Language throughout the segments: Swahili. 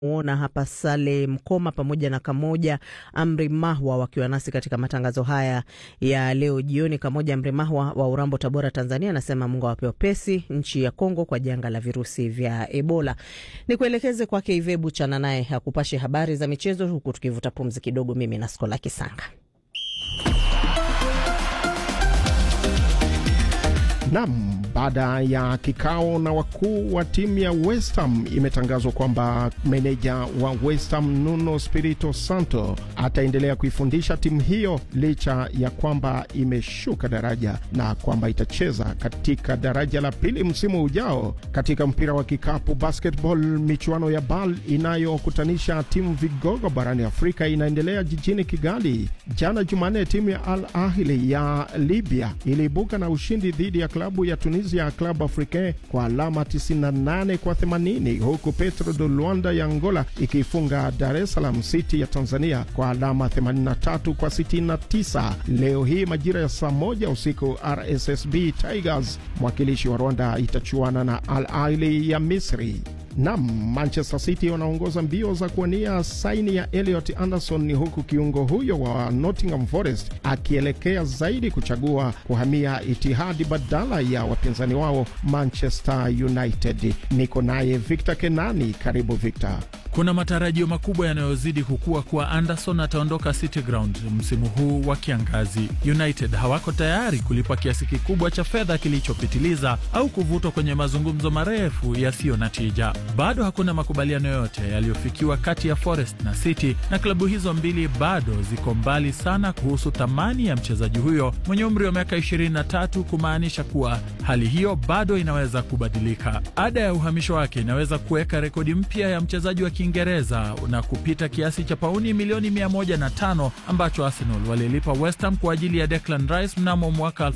muona hapa Sale Mkoma pamoja na Kamoja Amri Mahwa wakiwa nasi katika matangazo haya ya leo jioni. Kamoja Amri Mahwa wa Urambo, Tabora, Tanzania, anasema Mungu awape wepesi nchi ya Kongo kwa janga la virusi vya Ebola. Ni kuelekeze kwake Ivebu Chana naye akupashe habari za michezo, huku tukivuta pumzi kidogo, mimi na Skola Kisanga. Nam, baada ya kikao na wakuu wa timu ya West Ham imetangazwa kwamba meneja wa West Ham Nuno Spirito Santo ataendelea kuifundisha timu hiyo licha ya kwamba imeshuka daraja na kwamba itacheza katika daraja la pili msimu ujao. Katika mpira wa kikapu basketball, michuano ya BAL inayokutanisha timu vigogo barani Afrika inaendelea jijini Kigali. Jana Jumanne, timu ya Al Ahli ya Libya iliibuka na ushindi dhidi ya klabu ya Tunisia Club Africain kwa alama 98 kwa 80, huku Petro de Luanda ya Angola ikiifunga Dar es Salaam City ya Tanzania kwa alama 83 kwa 69. Leo hii majira ya saa moja usiku RSSB Tigers mwakilishi wa Rwanda itachuana na Al Ahly ya Misri. Nam, Manchester City wanaongoza mbio za kuwania saini ya Elliot Anderson, huku kiungo huyo wa Nottingham Forest akielekea zaidi kuchagua kuhamia Itihadi badala ya wapinzani wao Manchester United. Niko naye Victor Kenani. Karibu Victor. Kuna matarajio makubwa yanayozidi kukua kuwa Anderson ataondoka City Ground msimu huu wa kiangazi. United hawako tayari kulipa kiasi kikubwa cha fedha kilichopitiliza au kuvutwa kwenye mazungumzo marefu yasiyo na tija. Bado hakuna makubaliano yoyote yaliyofikiwa kati ya Forest na City, na klabu hizo mbili bado ziko mbali sana kuhusu thamani ya mchezaji huyo mwenye umri wa miaka 23, kumaanisha kuwa hali hiyo bado inaweza kubadilika. Ada ya uhamisho wake inaweza kuweka rekodi mpya ya mchezaji wa Kiingereza na kupita kiasi cha pauni milioni 105 ambacho Arsenal walilipa West Ham kwa ajili ya Declan Rice mnamo mwaka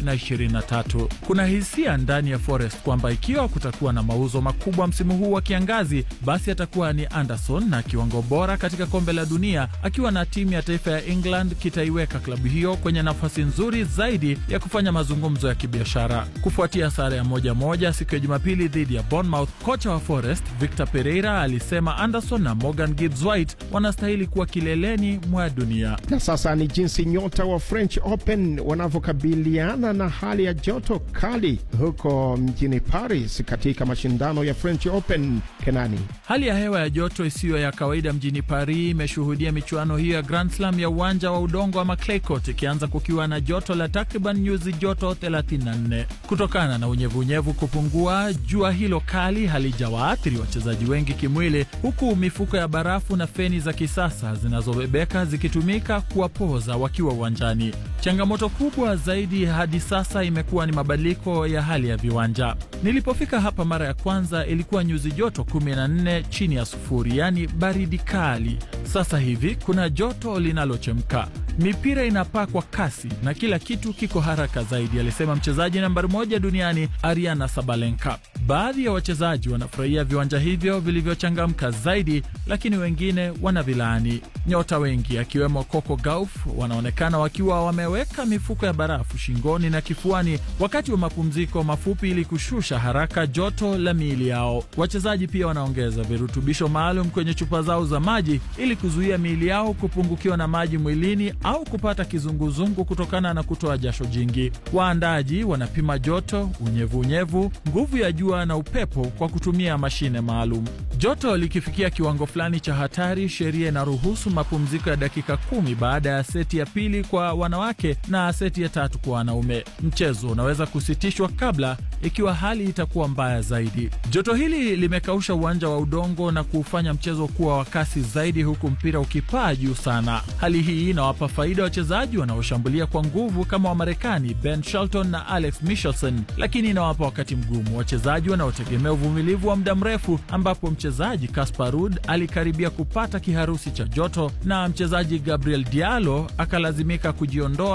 2023. Kuna hisia ndani ya Forest kwamba ikiwa kutakuwa na mauzo makubwa msimu huu wa kiangazi, basi atakuwa ni Anderson na kiwango bora katika kombe la dunia akiwa na timu ya taifa ya England kitaiweka klabu hiyo kwenye nafasi nzuri zaidi ya kufanya mazungumzo ya kibiashara. Kufuatia sare ya moja moja siku ya Jumapili dhidi ya Bournemouth, kocha wa Forest Victor Pereira alisema Anderson na Morgan Gibbs White wanastahili kuwa kileleni mwa dunia. Na sasa ni jinsi nyota wa French Open wanavyokabiliana na hali ya joto kali huko mjini Paris katika mashindano ya French Open. Kenani, hali ya hewa ya joto isiyo ya kawaida mjini Paris imeshuhudia michuano hiyo ya Grand Slam ya uwanja wa udongo ama clay court ikianza kukiwa na joto la takriban nyuzi joto 34 kutokana na unyevunyevu kupungua. Jua hilo kali halijawaathiri wachezaji wengi kimwili, huku mifuko ya barafu na feni za kisasa zinazobebeka zikitumika kuwapoza wakiwa uwanjani. Changamoto kubwa zaidi hadi sasa imekuwa ni mabadiliko ya hali ya viwanja. Nilipofika hapa mara ya kwanza ilikuwa nyuzi joto 14 chini ya sufuri, yaani baridi kali. Sasa hivi kuna joto linalochemka, mipira inapaa kwa kasi na kila kitu kiko haraka zaidi, alisema mchezaji nambari moja duniani Ariana Sabalenka. Baadhi ya wachezaji wanafurahia viwanja hivyo vilivyochangamka zaidi, lakini wengine wanavilaani. Nyota wengi akiwemo Coco Gauff wanaonekana wakiwa wameweka mifuko ya barafu shingoni na kifuani wakati wa mapumziko mafupi ili kushusha haraka joto la miili yao. Wachezaji pia wanaongeza virutubisho maalum kwenye chupa zao za maji ili kuzuia miili yao kupungukiwa na maji mwilini au kupata kizunguzungu kutokana na kutoa jasho jingi. Waandaji wanapima joto, unyevunyevu, nguvu ya jua na upepo kwa kutumia mashine maalum. Joto likifikia kiwango fulani cha hatari, sheria inaruhusu mapumziko ya dakika kumi baada ya seti ya pili kwa wanawake na seti ya tatu kwa wanaume. Mchezo unaweza kusitishwa kabla ikiwa hali itakuwa mbaya zaidi. Joto hili limekausha uwanja wa udongo na kuufanya mchezo kuwa wa kasi zaidi, huku mpira ukipaa juu sana. Hali hii inawapa faida wachezaji wanaoshambulia kwa nguvu kama Wamarekani Ben Shelton na Alex Michelson, lakini inawapa wakati mgumu wachezaji wanaotegemea uvumilivu wa muda mrefu, ambapo mchezaji Casper Ruud alikaribia kupata kiharusi cha joto na mchezaji Gabriel Diallo akalazimika kujiondoa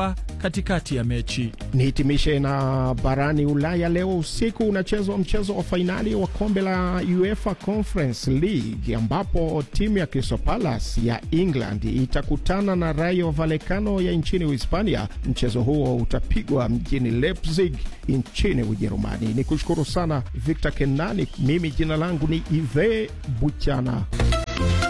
katikati ya mechi. Nihitimishe na barani Ulaya. Leo usiku unachezwa mchezo wa fainali wa kombe la UEFA Conference League ambapo timu ya Crystal Palace ya England itakutana na Rayo Vallecano ya nchini Uhispania. Mchezo huo utapigwa mjini Leipzig nchini Ujerumani. Ni kushukuru sana Victor Kenani. Mimi jina langu ni Ive Buchana.